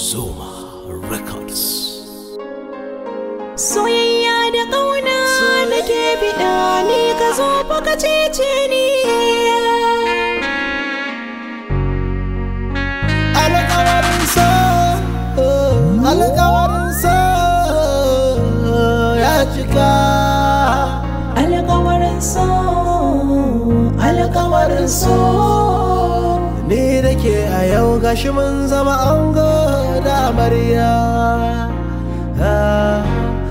Zuma Records. Soyayya da ƙauna nake biɗa ni ka zo fa ka cece ni. alƙawarin so alƙawarin so ya cika Alƙawarin so, alƙawarin so. ni da ke a yau gashi mun zama ango da amarya Ah,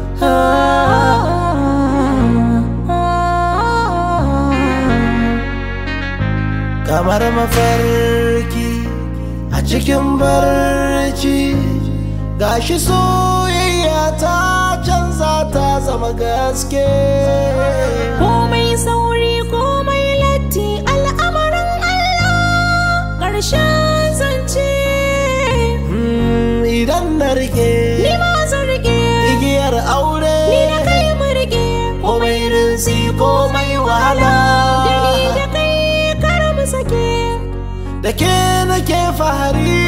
kamar mafarki a cikin barci gashi soyayya ta canza ta zama gaske Komai sauri komai latti al'amarin Allah ƙarshen zance. Mm, idan na rike Ni ma zan rike, igiyar aure ni da kai mu rike. komai rinsi komai wahala Da ni da kai kar mu sake. da ke nake fahari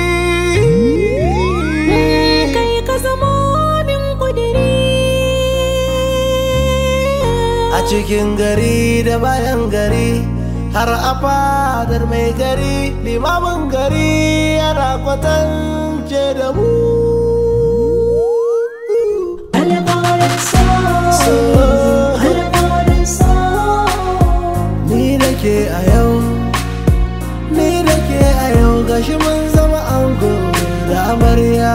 Kai ka zama min kudiri. a cikin gari da bayan gari har a fadar mai gari limamin gari yana kwatance da mu Alƙawarin so, So. alƙawarin so. ni da ke a yau ni da ke a yau gashi mun zama ango da amarya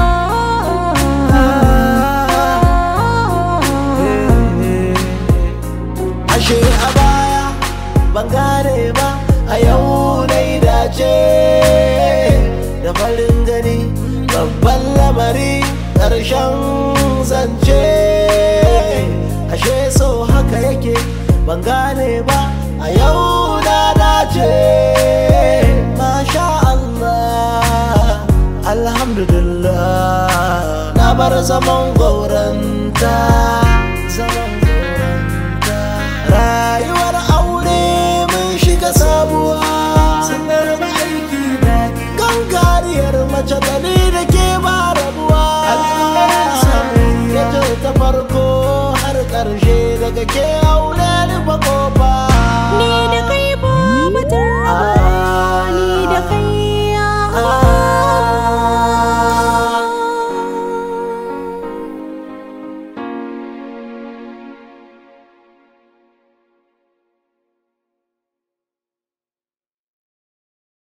ashe a baya ban gane ba a yau na yi dace da farin gani babban lamari ƙarshen zance ashe so haka yake ban gane ba a yau na dace masha Allah alhamdulillah na bar zaman gauranta zaman gauranta rayuwar aure mun shiga sabuwa sanar da aiki na gangariyar mace da ni da ke ba rabuwa ya ce ta farko har ƙarshe daga ke